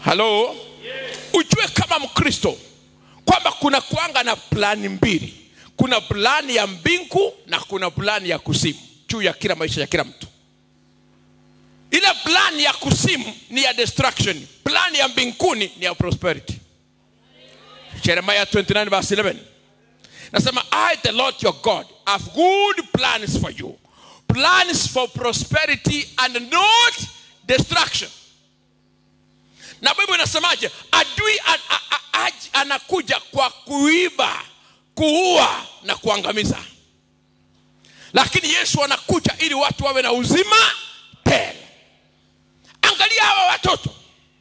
halo ujue kama mkristo kwamba kuna kuanga na plani mbili kuna plani ya mbingu na kuna plani ya kusimu juu ya kila maisha ya kila mtu ile plani ya kusimu ni ya destruction plani ya mbinguni ni ya prosperity jeremiah 29 verse 11 nasema i the lord your god have good plans for you plans for prosperity and not destruction na bible inasemaje adui an, a, a, a, anakuja kwa kuiba kuua na kuangamiza lakini yesu anakuja ili watu wawe na uzima tele angalia hawa watoto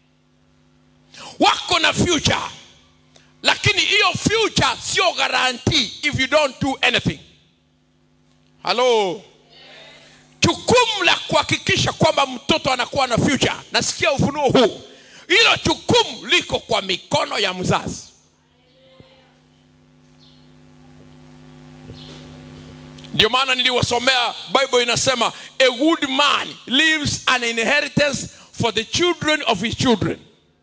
wako na future lakini hiyo future sio guarantee if you don't do anything halo jukumu la kuhakikisha kwamba mtoto anakuwa na future nasikia ufunuo huu hilo jukumu liko kwa mikono ya mzazi ndio maana niliwasomea bible inasema a good man leaves an inheritance for the children of his children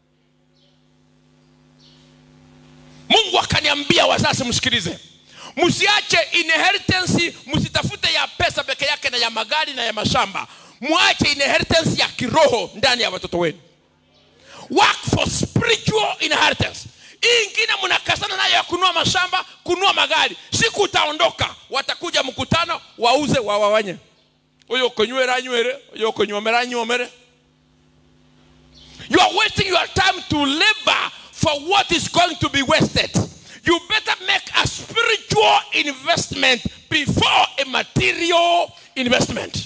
mungu akaniambia wazazi msikilize msiache inheritance msitafute ya pesa peke yake na ya magari na ya mashamba mwache inheritance ya kiroho ndani ya watoto wenu work for spiritual inheritance hii ingine mnakasana nayo ya kunua mashamba kunua magari siku utaondoka watakuja mkutano wauze wawawanye uyo konywera anywere uyo konywomera anywomere you are wasting your time to labor for what is going to be wasted you better make a spiritual investment before a material investment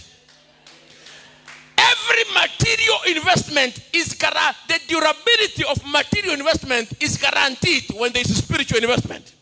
every material investment is guaran- the durability of material investment is guaranteed when there is a spiritual investment